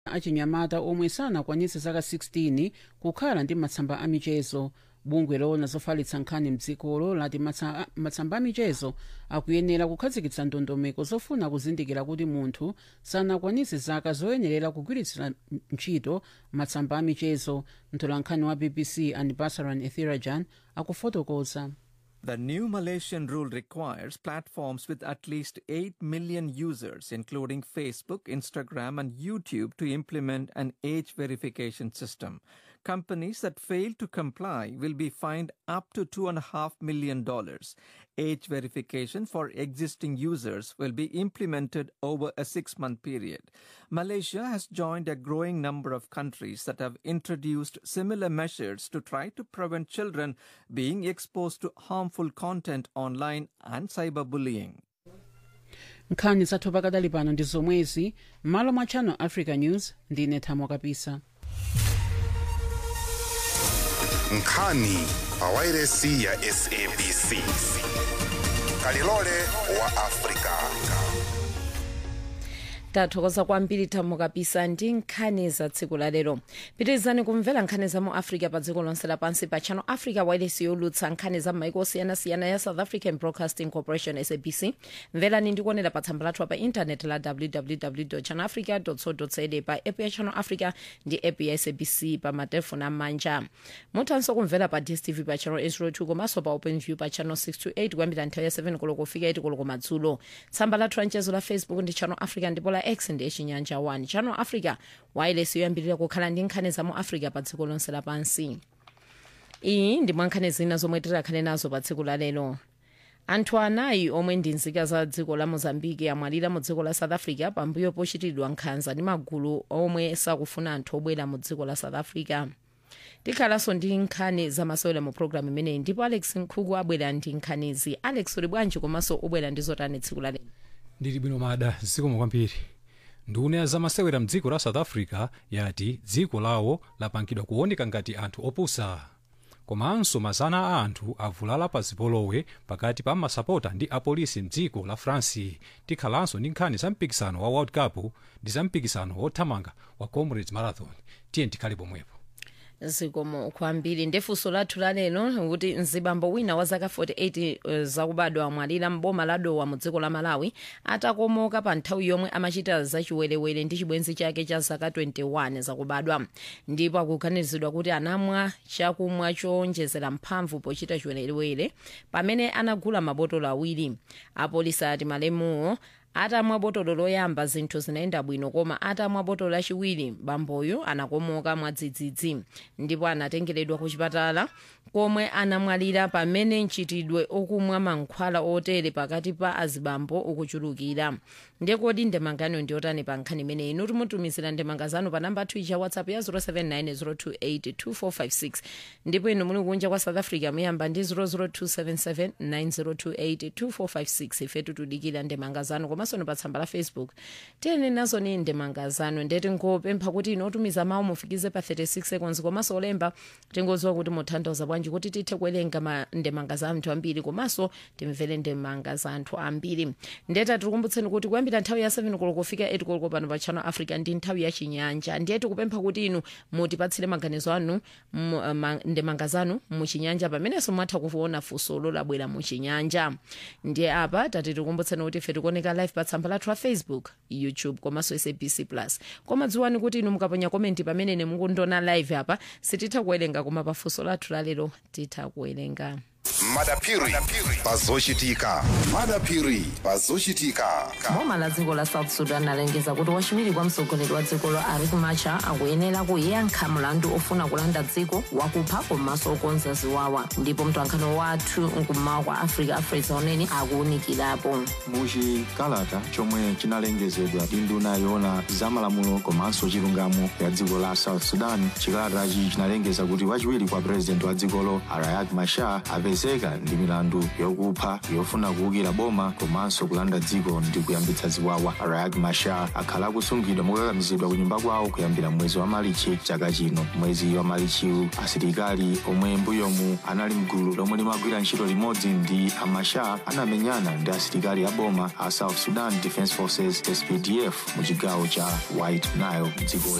achinyamata omwe sanakwanitse zaka 16 kukhala ndi matsamba amichezo bungwe loona zofalitsa nkhani mdzikolo lati matsa- matsamba amichezo akuyenera kukhazikitsa ndondomeko zofuna kuzindikira kuti munthu sanakwanitse zaka zoyenerera kugwiritsira ntchito matsamba amichezo mtolankhani wa bbc anbassaran ethirajan akufotokoza The new Malaysian rule requires platforms with at least 8 million users, including Facebook, Instagram, and YouTube, to implement an age verification system. Companies that fail to comply will be fined up to $2.5 million. Age verification for existing users will be implemented over a six month period. Malaysia has joined a growing number of countries that have introduced similar measures to try to prevent children being exposed to harmful content online and cyberbullying. nkhani zathu pakadali pano ndi zomwezi m'malo mwa channel africa news ndine thamo kapisa nkhani pawairesi ya sabc kalilole wa afrika tathokoza kwambiri thamo kapisa ndi nkhani za tsiku la lero pitirizani kumvera nkhani za mu africa pa dziko lonse lapansi pa channel africa wireless yolutsa nkhani za maiko osiyanasiyana ya south african broadcasting corporation sabc mverani ndi kuonera pa tsamba lathu pa intaneti la www channel africa co za pa app ya channel africa ndi app ya sabc pa matelefoni amanja muthanso kumvera pa dstv pa channel 802 komanso pa open view pa channel 628 kuyambira nthawi ya 7 koloko kufika 8 koloko madzulo tsamba lathu la mchezo la facebook ndi channel africa ndipo la x ndi chinyanja 1 channel africa wireless yoyambirira kukhala ndi nkhani za mu africa pa dziko lonse lapansi iyi ndi mwa nkhani zina zomwe tirakhale nazo pa tsiku la lero anthu anayi omwe ndi nzika za dziko la mozambiki amwalira mu dziko la south africa pambuyo pochitidwa nkhanza ndi magulu omwe sakufuna anthu obwera mu dziko la south africa tikhalanso ndi nkhani zamasewera mu programu imeneyi ndipo alex nkhuku abwera ndi nkhanizi alex uli bwanji komanso ubwera ndi zotani tsiku la lero ndili bwino mada zikomo kwambiri nduna ya zamasewera mdziko la south africa yati dziko lawo lapangidwa kuoneka ngati anthu opusa komanso mazana a anthu avulala pa zipolowe pakati pa masapota ndi apolisi mdziko la france tikhalanso ndi nkhani za mpikisano wa world cup ndi za mpikisano wothamanga wa comrades marathon tiye tikhale pomwepo zikomo kwambiri ndefunso lathu lalero kuti mzibambo wina wa zaka 48 uh, zakubadwa amwalira mboma la dowa mu dziko la malawi atakomoka pa nthawi yomwe amachita zachiwerewere ndi chibwenzi chake cha zaka 21 zakubadwa ndipo akuganizidwa kuti anamwa chakumwa chowonjezera mphamvu pochita chiwerewere pamene anagula mabotolo awiri apolisi ati malemuwo atamwa botolo loyamba zinthu zinayenda bwino koma atamwa botolo lachiwiri bamboyo anakomoka mwadzidzidzi ndipo anatengeredwa ku chipatala komwe anamwalira pamene mchitidwe okumwa mankhwala otere pakati pa azibambo ukuchulukira ndekodi ndemangano ndiyotani pa nkhani imeneyi inu timutumizira ndemanga zanu pa namba twicha whatsapp ya 07902825456 ndipo inu muli kunja kwa south africa muyamba ndi 0027790282456 ifetu tudikira ndemanga zanu komanso ni pa tsamba la facebook tiyeni nazo ni ndemanga zanu ndeti ngopempha kuti inu otumiza mawu mufikize pa 36 seconds komanso olemba tingodziwa kuti mutanthauza bwanji kuti tithe kuwerenga ma- ndemanga za anthu ambiri komanso timvere ndemanga za anthu ambiri ndeta tikukumbutseni kuti kuyambira nthawi ya 7 koloko kufika 8 koloko pano pa channel africa ndi nthawi ya chinyanja ndiye tikupempha kuti inu mutipatsire maganizo anu mu- ma- ndemanga zanu muchinyanja pamenenso mwatha kuona funso lolabwera muchinyanja ndiye apa tati tikumbutseni kuti ife tikuoneka live pa tsamba lathu la facebook youtube komanso sabc plus koma dziwani kuti inu mukaponya komenti pamene ine mukundiona live apa sititha kuwerenga koma pa funso lathu lalero titha kuwerenga madapiri pazochitika madapiri pazochitika boma la dziko la south sudan alengeza kuti wachiwiri kwa mtsogoleri wa dzikolo riek machar akuyenera kuyankha mlandu ofuna kulanda dziko wakupha komanso okonza ziwawa ndipo mtwankhani wathu nkummawa kwa africa afresa unene akuwunikirapo muchikalata chomwe chinalengezedwa ndi nduna yoona zamalamulo komanso chilungamo ya dziko la south sudan chikalatachi chinalengeza kuti wachiwiri kwa purezidenti wa dzikolo riek machar apezeka akupezeka ndi milandu yokupha yofuna kuwukira boma komanso kulanda dziko ndi kuyambitsa ziwawa riek machar akhala akusungidwa mokakamizidwa ku nyumba kwawo kuyambira mwezi wa malichi chaka chino mwezi wa malichiwu asilikali omwe mbuyomu anali mgulu lomwe limagwira ntchito limodzi ndi amachar anamenyana ndi asilikali a boma a south sudan defence forces spdf mu chigawo cha white nile mdziko